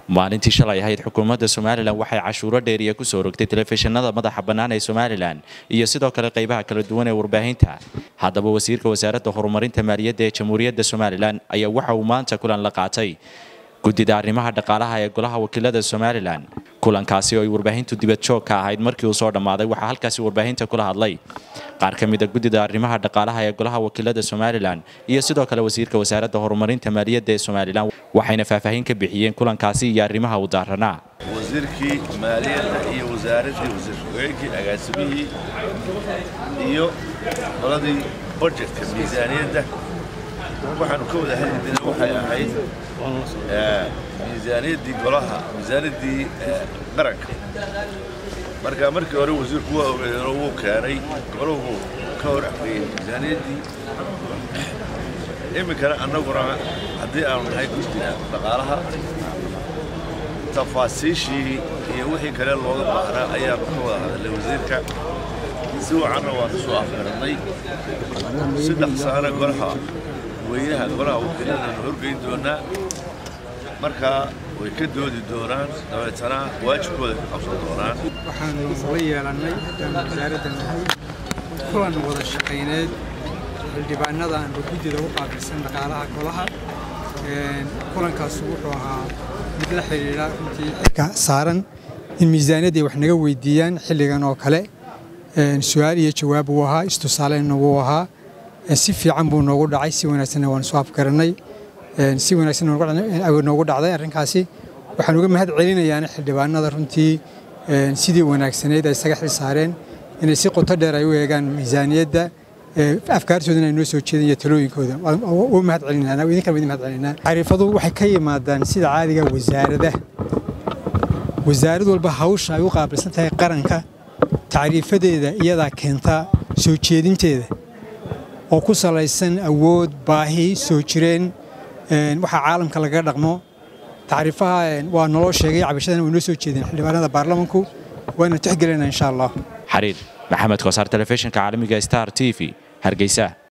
maalintii shalay ahayd xukuumadda somalilan waxay cashuuro dheeriya ku soo rogtay telefishinada madaxa bannaan ee somalilan iyo sidoo kale qaybaha kala duwan ee warbaahinta haddaba wasiirka wasaaradda horumarinta maaliyadda ee jamhuuriyadda somalilan ayaa waxa uu maanta kulan la qaatay guddida arrimaha dhaqaalaha ee golaha wakiilada somalilan kulankaasi oo ay warbaahintu dibad joog ka ahayd markii uu soo dhammaaday waxaa halkaasi warbaahinta kula hadlay qaar ka mid a guddida arrimaha dhaqaalaha ee golaha wakiilada somalilan iyo sidoo kale wasiirka wasaaradda horumarinta maaliyadda ee somalilan waxayna faahfaahin ka bixiyeen kulankaasi iyo arrimaha u daaranaa wasiirkii maaliyadda iyo wasaaraddii wasiir ku-xigeenkii agaasimihii iyo qoladii budjetka miisaaniyadda waxaanu ka wada hadli jiray waxay ahayd miisaaniyaddii golaha miisaaniyaddii qaranka marka markii hore wasiirku waa ogeeyeenoo wuu keenay golahu ka hor afgeeyey miisaaniyaddii iminkana annaguna haddii aanu nahay guddiga dhaqaalaha tafaasiishii iyo wixii kale looga baahnaa ayaanu ka wada hadalnay wasiirka si wacanna waanu soo afgarannay saddex saana golaha weynaha golaha wakiiladanu horgeyn doonaa markaa way ka doodi doonaan dabeetana waajibkooda ka qabsan doonaan waxaanu la yeelannay haddaan wasaaradda nahay kulan wada shaqayneed xildhibaanada aanba guddida u qaabilsan dhaqaalaha golaha kulankaas wuxuu ahaa mid la xidhiidha runtii xilka saaran in miisaaniyadda ay wax naga weydiiyaan xilligan oo kale su-aal iyo jawaab wuu ahaa istusaaleenna wuu ahaa si fiican buu noogu dhacay si wanaagsanna waanu soo afgarannay si wanaagsan noogu dhacday arrinkaasi waxaan uga mahad celinayaana xildhibaanada runtii sidii wanaagsaneyd ay isaga xil saareen inay si qoto dheer ay u eegaan miisaaniyadda afkaartoodana ay noo soo jeedin iyo talooyinkooda u mahad celinaa idinkan idin mahad celinaa tacriifadu waxay ka yimaadaan sida caadiga wasaarada wasaarad walba hawsha ay u qaabilsan tahay qaranka tacriifadeeda iyadaa keenta soo jeedinteeda oo ku salaysan awood baahi soo jireen waxaa caalamka lagaga dhaqmo tacriifaha waa naloo sheegay cabashadana way noo soo jeedeen xildhibaanada baarlamanku waana tixgelinaa insha allah xariir maxamed koosaar telefishinka caalamiga star t v hargeysa